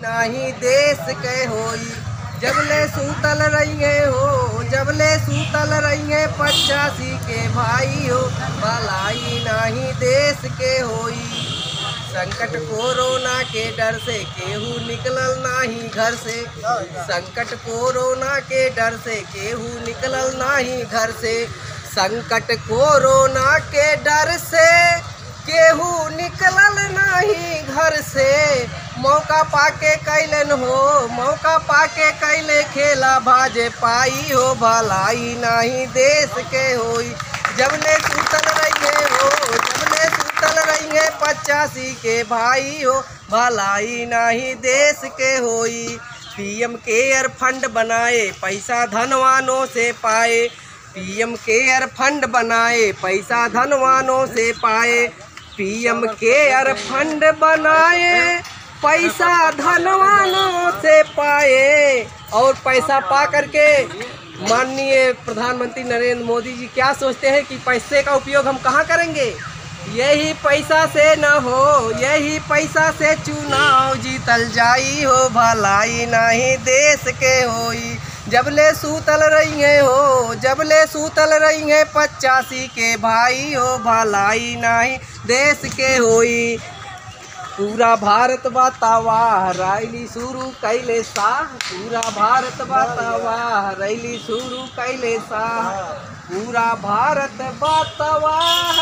नाही देश के होई जबले सूतल रहिए हो जबले सूतल रहिए पचासी के भाई हो भलाई नाही देश के होई संकट कोरोना के डर से केहू निकलल नाही घर से संकट कोरोना के डर से केहू निकलल नाही घर से संकट कोरोना के डर से केहू निकलल नाही घर से मौका पाके कैलन हो मौका पाके कैले खेला भाजे पाई हो भलाई नाही देश के होई जबले सूतल रहिए हो जबले सूतल रहिए पचासी के भाई हो भलाई नाही देश के होई पीएम केयर फंड बनाए पैसा धनवानों से पाए पीएम केयर फंड बनाए पैसा धनवानों से पाए पीएम केयर फंड बनाए पैसा धनवानों से पाए और पैसा पा करके माननीय प्रधानमंत्री नरेंद्र मोदी जी क्या सोचते हैं कि पैसे का उपयोग हम कहाँ करेंगे यही पैसा से न हो यही पैसा से चुनाव जीतल जाई हो भलाई नहीं देश के होई जबले सूतल रहिए हो जबले सूतल रहिए पचासी के भाई हो भलाई नहीं देश के होई पूरा भारत बतावा रैली शुरू कैले साह पूरा भारत बतावा रैली शुरू कैले साह पूरा भारत बतावा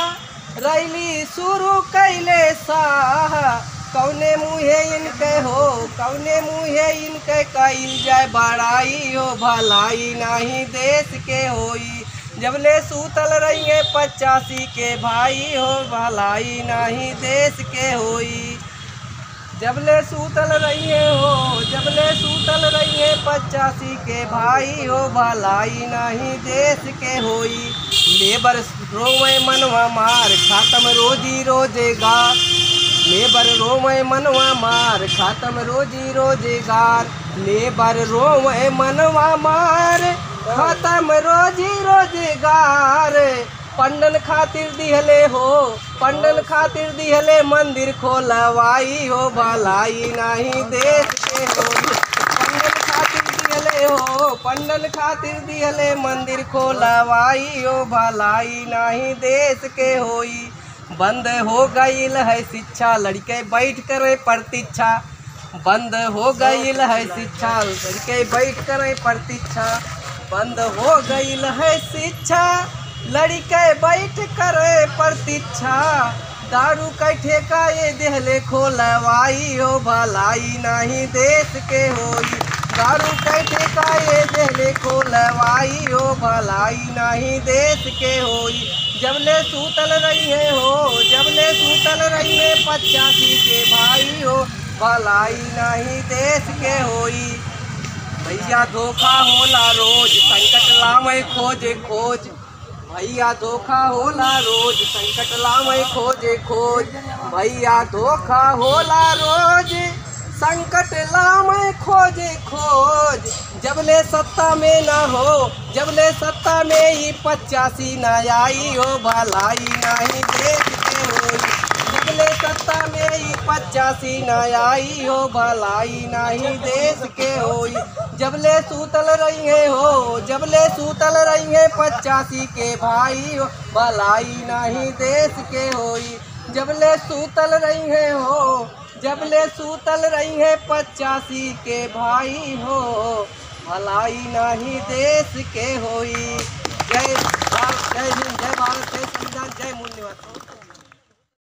रैली शुरू कैले साह कौने मुहे इनके हो कौने मुहे इनके कैल जाए बड़ाई हो भलाई नहीं देश के होई जबले सूतल रहिए पचासी के भाई हो भलाई नहीं देश के होई जबले सूतल रहिए हो जबले सूतल रहिए पचासी के भाई हो भलाई नहीं देश के होई लेबर रोवे मनवा मार खातम रोजी रोजेगार लेबर रोवे मनवा मार खातम रोजी रोजेगार लेबर रोवे मनवा मार खत्म रोजी रोजगार पंडन खातिर दिहले हो पंडन खातिर दिहले मंदिर खोलवाई हो भलाई नहीं देश के होई पंडन खातिर दिहले हो पंडन खातिर दिहले मंदिर खोलवाई हो भलाई नहीं देश के होई बंद हो गईल है शिक्षा लड़के बैठ करे प्रतीक्षा बंद हो गईल है शिक्षा लड़के बैठ करे प्रतीक्षा बंद हो गईल है शिक्षा लड़के बैठ करे प्रतीक्षा दारू के ठेका ये देहले खोलवाई हो भलाई नहीं देश के होई दारू के ठेका ये देहले खोलवाई हो भलाई नहीं देश के होई जबले सूतल रहिए हो जबले सूतल रहिए पचासी के भाई हो भलाई नहीं देश के होई भैया धोखा होला रोज संकट लावे खोजे खोज भैया धोखा होला रोज संकट लावे खोजे खोज भैया धोखा होला रोज संकट लावे खोजे खोज जबले सत्ता में ना हो जबले सत्ता में ही पचासी ना आई हो भलाई नहीं देश के होई जबले सत्ता में ही पचासी न आई हो भलाई नहीं देश के होई जबले सूतल रहिए हो जबले सूतल रहिए पचासी के भाई हो भलाई नहीं देश के होई जबले सूतल रहिए हो जबले सूतल रहिए पचासी के भाई हो भलाई नहीं देश के होई जय भारत जय हिंद जय भारत